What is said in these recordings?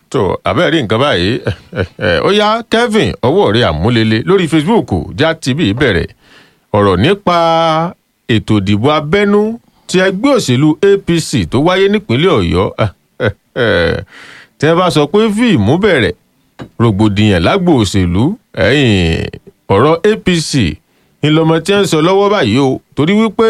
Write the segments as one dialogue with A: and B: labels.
A: tó abẹ́rẹ́ nǹkan báyìí ó yá Kevin ọwọ́ rẹ̀ àmúlélẹ̀ lórí Facebook já tv bẹ̀rẹ̀ ọ̀rọ̀ nípa ètò ìdìbò abẹ́nú ti ẹgbẹ́ òṣèlú APC tó wáyé nípínlẹ̀ Ọ̀yọ́ tí wọ́n bá sọ pé fíìmù bẹ̀rẹ̀ rògbòdìyàn lágbo òṣèlú ọ̀rọ̀ APC ńlọmọ tí wọ́n ń sọ lọ́wọ́ báyìí o torí wípé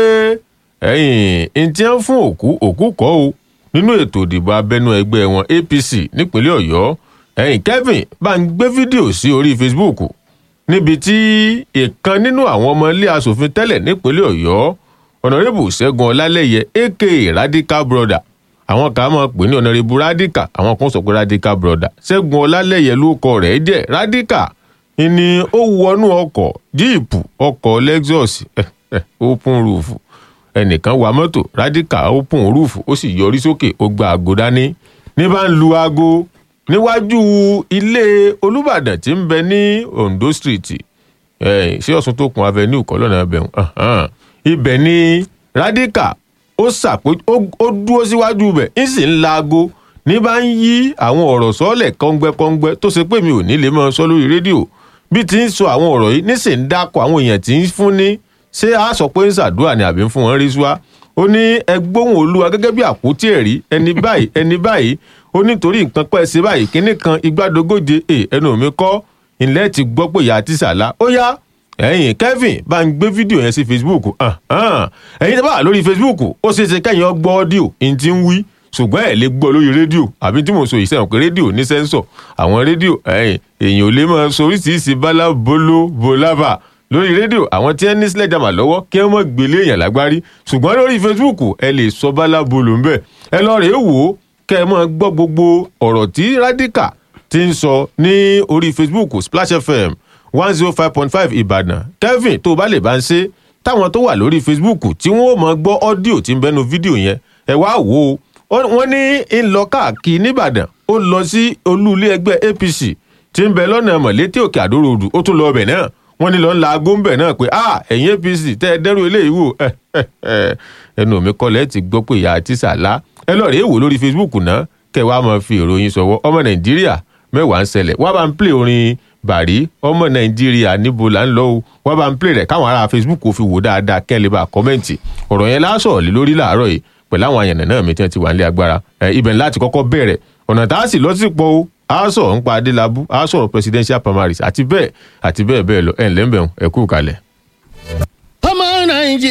A: ẹ̀yìn tí wọ́n fún òkú òkú kọ́ o nínú ètò ìdìbò abẹ́nú ẹgbẹ́ wọn APC nípínlẹ̀ Ọ̀yọ́ ẹ̀yìn Kevin bá ń gbé fídíò sí orí Facebook níbi tí ìkan nínú àwọn ọmọ ilé asòfin tẹ́lẹ̀ nípínlẹ̀ Ọ̀yọ́ ọ̀nàrẹ́bù Ṣẹ́gun Ọlálẹ́yẹ aka Radical Brother àwọn kan máa pè ní ọ̀nàrẹ́bù Radical àwọn kan sọ pé Radical Brother Ṣẹ́gun Ọlálẹ́yẹ ló kọ rẹ̀ jẹ́ Radical ni ó wọnú ọkọ̀ jíìpù ọkọ̀ Lexus open roof ẹnìkan wa mọ́tò Radical open roof ó sì yọrí sókè ó gba àgò dání ní bá ń lu aago níwájú ilé Olúbàdàn tí ń bẹ ní Ondo Street ṣé Ọ̀ṣun tó kun avenue kọ́ lọ́nà ẹbẹ̀ ibẹ̀ ni Radical ó sàpé ó dúró síwájú bẹ̀ ń sì ń la aago ní bá ń yí àwọn ọ̀rọ̀ sọ́ọ̀lẹ̀ kọ́ngbẹ́kọ́ngbẹ́ tó ṣe pé mi ò ní lè máa sọ lórí rédíò bí ti ń sọ àwọn ọ̀rọ̀ yìí nísìnyí ń dákọ̀ àwọn èèyàn tí ń fún ní ṣé a sọ pé ń ṣàdúrà ni àbí ń fún wọn rí súwá ó ní ẹgbóhùn olúwa gẹ́gẹ́ bí àpótí ẹ̀rí ẹni báyìí ẹni báyìí ó nítorí nǹkan pẹ́ ṣe báyìí kínní kan igbádogóje ẹnu mi kọ́ ilẹ̀ ti gbọ́ pé ìyá àti sàlá ó yá ẹ̀yin Kevin bá ń gbé fídíò yẹn sí Facebook ẹ̀yin tó bá wà lórí Facebook ó ṣeé ṣe kẹ́yìn ọgbọ́ ọ́díò ní ti ń wí ṣùgbọ́n ẹ̀ lè gbọ́ lórí rédíò àbí tí mo sọ yìí sẹ́wọ̀n pé rédíò ní sẹ́ńsọ̀ àwọn rédíò ẹ̀yìn èèyàn ò lè máa sọ oríṣiríṣi bálá bolo bolava lórí rédíò àwọn tí wọ́n ní sledgehammer lọ́wọ́ kí wọ́n mọ̀ gbélé èèyàn lágbárí ṣùgbọ́n lórí Facebook ẹ lè sọ bálá bolo ń bẹ̀ ẹ lọ rèé wò ó kẹ́ ẹ máa gbọ́ gbogbo ọ̀rọ̀ tí Radical ti ń sọ ní orí Facebook Splash FM one zero five point five Ìbàdàn Kevin tó o bá lè bá ń ṣe táwọn tó wà lórí Facebook tí wọ́n ó máa gbọ́ ọ́díò tí ń bẹ́nu fídíò yẹn ẹ wá wò ó wọ́n ní ń lọ káàkiri nìbàdàn ó lọ sí olú ilé ẹgbẹ́ APC tí ń bẹ lọ́nà mọ̀létí òkè àdóróòdù ó tún lọ ọbẹ̀ náà wọ́n ní lọ ń la aago ń bẹ̀ náà pé ah ẹ̀yin APC tẹ́ ẹ dẹ́rù eléyìí wò ẹnu mi kọ́lẹ̀ ti gbọ́ pé ìyá àti sàlá ẹ lọ rèé wò lórí Facebook náà kẹ́ wàá máa fi ìròyìn sọ̀wọ́ ọmọ Nàìjíríà mẹ́wàá ń ṣẹlẹ̀ wá bá ń play orin bàrí ọmọ Nàìjíríà níbo là ń lọ o wá bá ń play rẹ̀ káwọn ará Facebook fi wò dáadáa kẹ́ lè bá kọ́mẹ́ǹtì ọ̀rọ̀ yẹn lásọ̀ọ́ lé lórí làárọ̀ yìí pẹ̀lú àwọn àyànnà náà mi tí wọ́n ti wà nílé agbára ibẹ̀ láti kọ́kọ́ bẹ̀rẹ̀ ọ̀nà tá a sì lọ sí pọ̀ o a sọ̀rọ̀ nípa adélábù a sọ̀rọ̀ presidential primaries àti bẹ́ẹ̀ àti bẹ́ẹ̀ bẹ́ẹ̀ lọ ẹ̀ ńlẹ́ ń bẹ̀rù ẹ kú kalẹ̀.